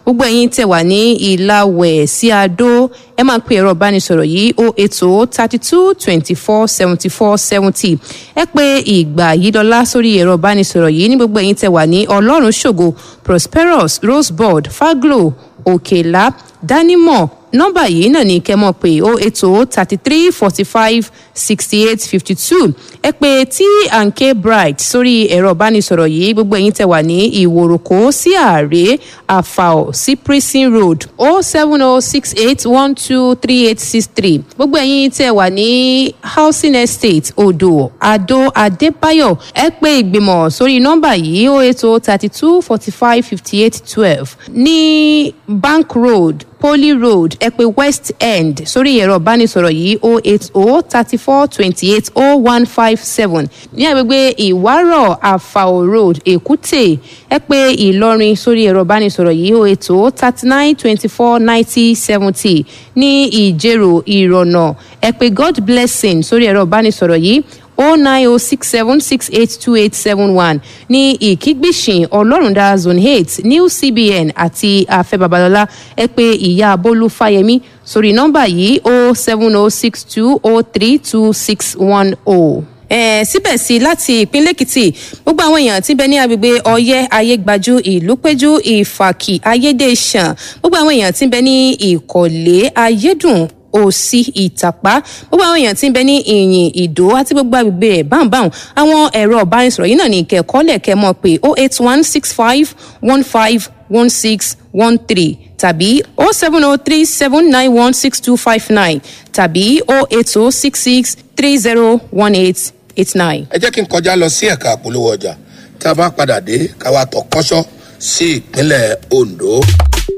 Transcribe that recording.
gbogbo ẹ̀yin tẹ̀ wà ní ìlàwẹ̀ sí adó ẹ máa pe ẹ̀rọ ìbánisọ̀rọ̀ yìí o ètò thirty two twenty four seventy four seventy ẹ pé ìgbà yìí lọ́lá sórí ẹ̀rọ ìbánisọ̀rọ̀ yìí ní gbogbo ẹ̀yin tẹ̀ wà ní ọlọ́run ṣògo prosperous rosebud faglo òkèlá dánimọ̀ nọ́mbà yìí náà ní kẹ́ mọ̀ pé o ètò thirty three forty five sixty eight fifty two ẹ pé t and k bright sórí ẹ̀rọ ìbánisọ̀rọ̀ yìí gbogbo ẹ̀yin tẹ̀ wà ní ìwòròkó sí ààrẹ àfàọ̀ sí prison road o seven o six eight one two three eight six three gbogbo ẹ̀yin tẹ̀ wà ní housing estate odò adó adébáyọ̀ ẹ pé ìgbìmọ̀ sórí nọ́mbà yìí o ètò thirty two forty five fifty eight twelve ní bank road poly road ẹ pé west end sórí ẹ̀rọ ìbánisọ̀rọ̀ yìí o eight o thirty four twenty eight o one five seven ní agbègbè ìwárọ̀ àfàò road èkúté ẹ pé ìlọrin sórí ẹ̀rọ ìbánisọ̀rọ̀ yìí o eight o thirty nine twenty four ninety seventy ní ìjẹ̀rò ìrọ̀nà ẹ pé god blessing sórí ẹ̀rọ ìbánisọ̀rọ̀ yìí o nine o six seven six eight two eight seven one ní ìkígbìsìn ọlọ́rundá zone eight new cbn àti afẹ́ babalọ́lá ẹ pé ìyá bólú fáyemí sórí nọ́mbà yìí o seven o six two o three two six one o eh, síbẹ̀ sí láti ìpínlẹ̀ èkìtì gbogbo àwọn èèyàn tí ń bẹ ní agbègbè ọyẹ́ ayégbájú ìlúpẹ́jú ìfàkì ayédèṣàn gbogbo àwọn èèyàn tí ń bẹ ní ìkọ̀lé ayédùn òsì ìtàpá gbogbo àwọn èèyàn tí ń bẹ ní ìyìn ìdó àti gbogbo agbègbè ẹ̀ báńbáń àwọn ẹ̀rọ ọ̀bánisọ̀rọ̀ yìí náà ní kẹ̀kọ́ lẹ̀kẹ́ mọ̀ pé oh eight one six five one five one six one three tàbí oh seven oh three seven nine one six two five nine tàbí oh eight oh six six three zero one eight eight nine. ẹ jẹ́ kí n kọjá lọ sí ẹ̀ka àpolówó ọjà tá a bá padà dé káwa tọ̀ kọ́ṣọ́ sí ìpínlẹ̀ ondo.